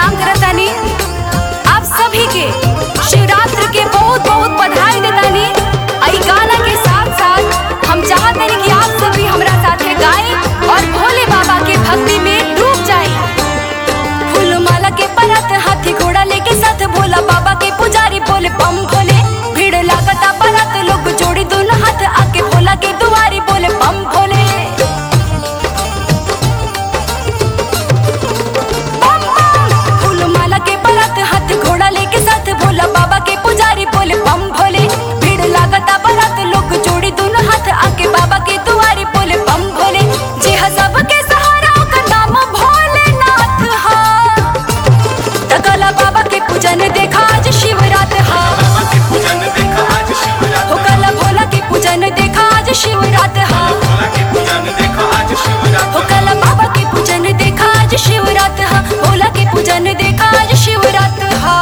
प्रणाम करतानी आप सभी के शिवरात्रि के बहुत बहुत बधाई देतानी आई गाना के साथ साथ हम चाहतानी कि आप सभी हमरा साथे गाएं और भोले बाबा के भक्ति में डूब जाएं फूल माला के परत हाथी घोड़ा लेके साथ भोला बाबा के पुजारी बोले बम भोले भीड़ लागता परत लोग जोड़ी दोनों हाथ आके भोला के दुआरी बोले बम भोले बम बम फूल माला के परत हाथ घोड़ा लेके साथ भोला बाबा के पुजारी बोले बम भोले भीड़ लागता परत लोग जोड़ी दोनों हाथ आके बाबा के दुआरी बोले बम भोले जे हा सबके सहारा ओकर नाम भोलेनाथ हा तकला बाबा के पूजन देखा आज शिवरात हा बाबा के पूजन देखा आज शिवरात हो कला भोला के पूजन देखा आज शिवरात हा भोला के पूजन देखा आज शिवरात हो कला बाबा के पूजन देखा आज शिवरात हा भोला के पूजन देखा आज शिवरात हा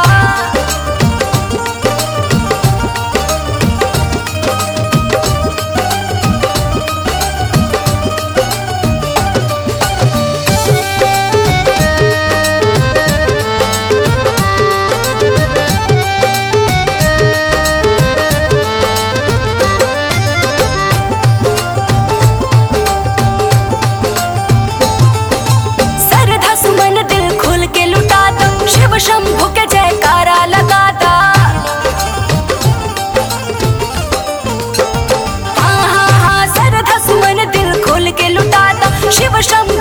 सरधा सुमन दिल खोल के लुटा दो शिव शंभु के जयकारा लगा दा हाँ हाँ हाँ सरधा सुमन दिल खोल के लुटा दो शिव शंभु